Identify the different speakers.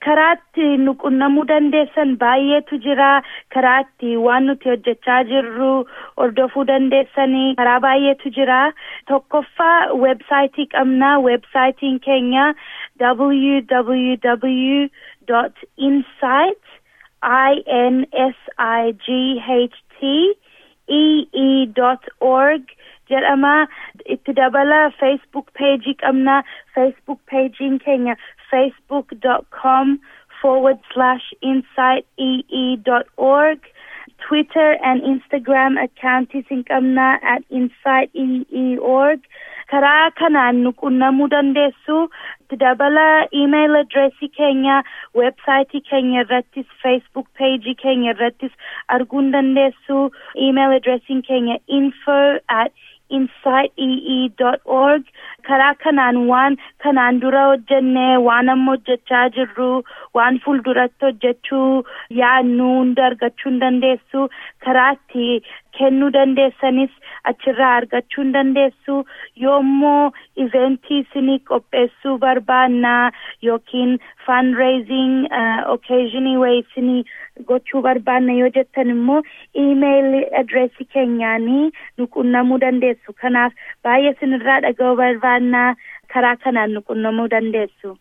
Speaker 1: karaatti nu qunnamuu dandeessan baay'eetu jira karaatti waan nuti hojjechaa jirru hordofuu dandeessanii karaa baay'eetu jira tokkoffaa weebsaayitii qabna weebsaayitiin keenya www insight i n s i g h t e e org jedhama itti dabala facebook page qabna facebook pagein keenya facebook com forward slash insight ee dot org twitter and instagram accountis hin qabna at insight ee org karaa kanaan nu qunnamuu dandeessu itti dabala email addressii keenya websaayitii keenya irrattis facebook page keenya irrattis arguun dandeessu email addressiin keenya info at insightee.org karaa kanaan waan kanaan dura hojjenne waan amma hojjechaa jirru waan fuulduratti hojjechuu yaadnu hunda argachuu hin dandeessu karaatti kennuu dandeessanis achirraa argachuu hin dandeessu yoommoo iventii isinii qopheessuu barbaannaa yookiin fundraising uh, occasionii wayii isinii gochuu barbaanna yoo jettan immoo email adreesii keenyaanii nu qunnamuu dandeessu kanaaf baay'ee isinirraa dhaga'uu barbaannaa karaa kanaan nu qunnamuu dandeessu.